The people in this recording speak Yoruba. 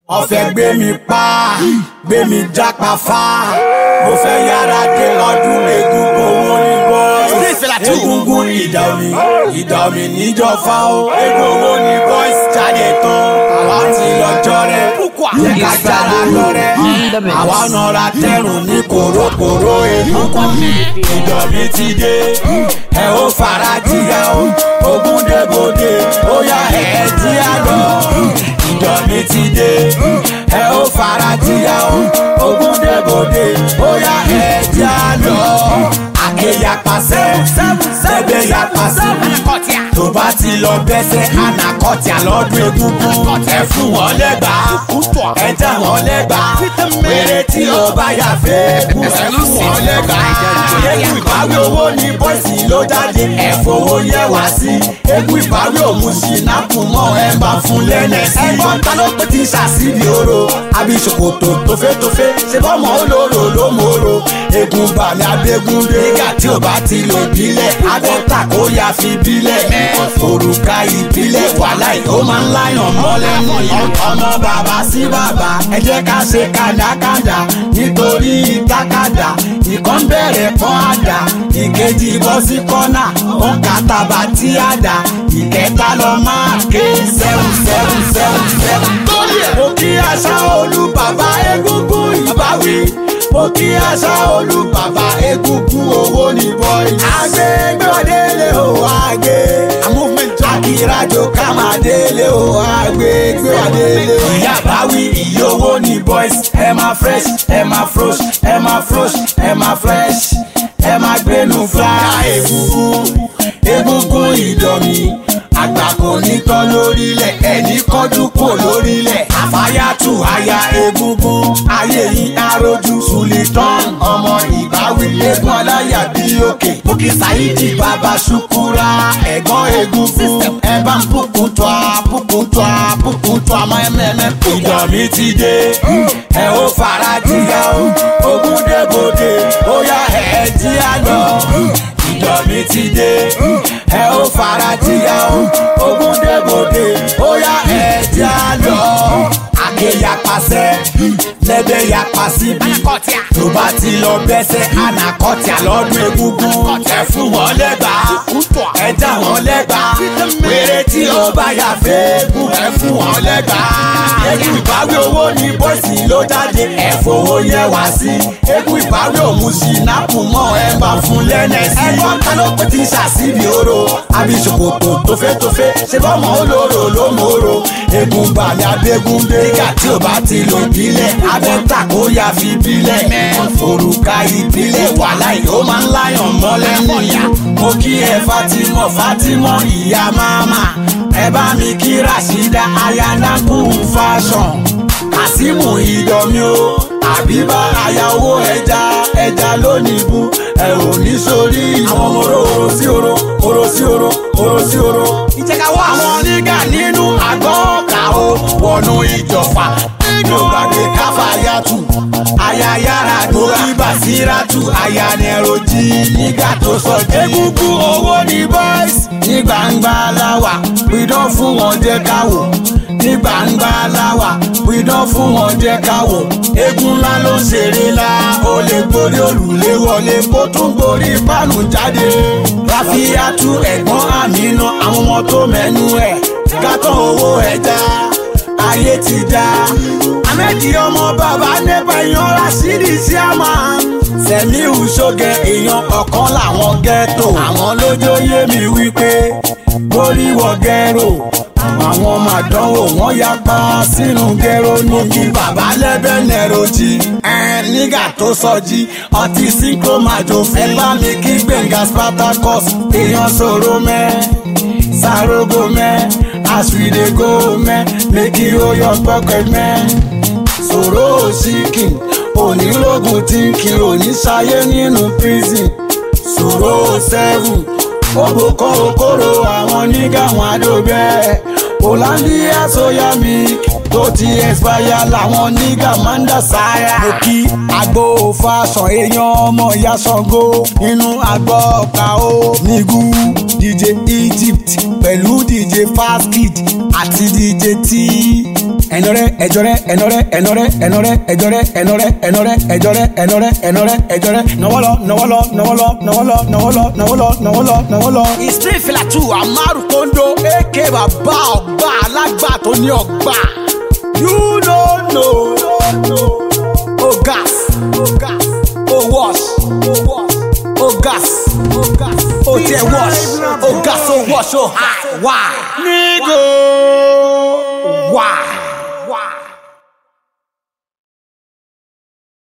ọ̀fẹ́ gbé mi pa gbé mi jápa fá mo fẹ́ yára dé ọdún egungun owó ní bọ́ọ̀sì egungun ìdá omi ìdá omi níjọ fa o egun owó ní bọ́ọ̀sì jáde tán àwa ti lọ́jọ́ rẹ̀ jẹ́ ká jára lọ́rẹ́ àwa nọra tẹrùn ní kòrókòró egungun ìdọ̀ mi ti dé ẹ ó fara jìyà o ogun débòde ó yá ẹ̀ jí àlọ́ ìdọ̀ mi ti dé ẹ ó fara jìyà o ogun débòde ó yá ẹ̀ jí àlọ́ àkèyà pàṣẹ sẹ́gbẹ̀ yà pàṣẹ tó bá ti lọ bẹ́sẹ̀ anakọ́tì àlọ́dún egungun ẹ fún wọn lẹ́gbà ẹ já wọn lẹ́gbà wèrè tí ó bá yà fẹ́ kú ẹ fún wọn lẹ́gbà egun ìbáwí owó ní bọ́ìsì ló jáde ẹ fowó yẹ wá sí egun ìbáwí òun sí nápù mọ́ ẹ bá fún lẹ́nẹ̀ sí. ẹ̀gbọ́n ta ló pé tí sàṣìbì oró àbí ṣòkòtò tófétófé ṣe bọ́mọ olóró ló mòró egun balẹ̀ abẹ́gun dé nígbà tí ó bá ti lò bílẹ̀ abẹ́ta kó yá fi bílẹ̀ òrùka ìbílẹ̀ wàhálà yìí ó máa ń láyàn mọ́lẹ̀ ọmọ bàbá sí bàbá ẹ jẹ́ ká ṣe kàdákàdá nítorí tákàdá ìkan bẹ̀rẹ̀ kọ́ àdá ìkejì bọ́ sí kọ́nà ó ń kàtàbà tí àdá ìkẹta lọ máa ké sẹ́wọ̀n sẹ́wọ̀n sẹ́wọ̀n sẹ́wọ̀n. mo kí àṣà olú bàbá egungun ìbáwí mo kí àṣà olú bàbá egungun owó ní bọ́ọ̀lì. àgbẹ̀ gbọ́délé o àgbẹ̀ akírajo ká máa délé o àgbẹ̀ gbọ́délé o. ìyá báwí ìyá owó ní boys ẹ máa fresh ẹ máa frosh ẹ máa frosh ẹ máa fresh ẹ máa gbénu fly egungun egungun ìdọ̀mí àgbà kò ní tán lórílẹ̀ ẹni kọjú kò lórílẹ̀ àfáyàtù aya egungun ayé yìí arojú sultan ọmọ ìbáwí egun aláyà bí òkè bókì sáyidi bàbá ṣukura ẹ̀gbọ́n egungun ẹ bá ń bùkún tó a bùkún tó a bùkún tó a mọ ẹmẹ́ẹ̀mẹ́ pò. ìdọ̀mí ti dé ẹ ó fara jìyà o ogun débòde ó yá ẹ̀ jí àlọ́ ìdọ̀mí ti dé ẹ ó fara jìyà o ogun débòde ó yá ẹ̀ jí àlọ́ àkèyà pàṣẹ lẹ́bẹ̀ yà pàṣẹ bí tó bá ti lọ bẹ́sẹ̀ anakọ́tì àlọ́dún egungun ẹ fún wọn lẹ́gbà ẹ já wọn lẹ́gbà wèrè tí ó bá yà fẹ́ẹ́gùn ẹ fún wọn lẹ́gbà egun ìbáwí owó ní bọ́ìsì ló jáde ẹ fowó yẹ wá sí egun ìbáwí òun sí nápù mọ́ ẹ bá fún lẹ́nẹ̀ sí. ẹ̀gbọ́n ta ló pé tí sàṣìbì oró àbí ṣòkòtò tófétófé ṣe bọ́mọ olóró ló mòró egun balẹ̀ abẹ́gun dé nígbà tí ó bá ti lò bílẹ̀ abẹ́ta kó yá fi bílẹ̀ òrùka ìbílẹ̀ wàhálà yìí ó máa ń láyàn mọ́lẹ̀ nìyà mo kí ẹ Fatimọ Fatimọ ìyá máma ẹ bá mi kí Rasheeda ayanaku fashion Kasimu ìdọ̀mí o àbíbá aya owó ẹja ẹja lónìí bú ẹ ò ní sórí àwọn ọmọ oró sí oró oró sí oró oró sí oró. ìjẹ́káwọ́ àwọn onígà nínú àgọ́ ọ̀kà ó wọnú ìjọba ló gbàgbé káfáyàtù ayayára tó ibàsíràtù ayanẹrojì nígbà tó sọ jẹ́ egungun owó ní boys ní gbangba láwà pidán fún wọn jẹ́ káwò ní gbangba láwà pidán fún wọn jẹ́ káwò egun ńlá ló ń ṣeré la ó lè gborí òrùlé wọlé kó tún gborí pánù jáde ráfíàtú ẹ̀gbọ́n àmínú àwọn ọmọ tó mẹ́nu ẹ̀ gátọ̀ owó ẹja ayé ti dá. Ahmedi ọmọ bàbá nípa èèyàn Rashidi Siama. Sẹ̀míù Ṣógẹ èèyàn ọ̀kan làwọn ghetto. Àwọn lójó yé mi wípé borí wọ gẹ́rò. Àwọn màdánwò wọ́n yapa sínú gẹ́rò ní kí bàbá lẹ́bẹ̀ nẹ̀rọ jí. Ẹ nígbà tó sọ jí, ọtí sínkó máa jò fún. Ẹ bá mi kí Gbẹ̀ngà Spartacus, èèyàn sọ̀rọ̀ mẹ́. Sarogo mẹ́, as we dey go mẹ́, make you hold your pocket mẹ́. Sọ̀rọ̀ síkìn, onílógún tí ń kiri oníṣayé nínú prison. Sọ̀rọ̀ seven, òbòkọ́ òkòrò àwọn nígà wọn àdóbẹ́. Hollandia soya milk tó ti expire làwọn nígà máa ń dà sáyà. Mo kí agbo fashion èèyàn ọmọ ìyá Ṣàngó nínú àgbọ̀ ọ̀ka ó nígú. DJ Egypt pẹ̀lú DJ Fast Kid àti DJ T ẹnọrẹ ẹjọrẹ ẹnọrẹ ẹnọrẹ ẹnọrẹ ẹjọrẹ ẹnọrẹ ẹnọrẹ ẹjọrẹ ẹnọrẹ ẹnọrẹ ẹjọrẹ nọwọlọ nọwọlọ nọwọlọ nọwọlọ nọwọlọ nọwọlọ nọwọlọ nọwọlọ. Street fila two Amaru Kondo aka bàbá ọgbà alágbà tó ní ọgbà. You no know. O gas. O wash. O gas. O tẹ wash. O gas o wash o high. Why? nígò. Why?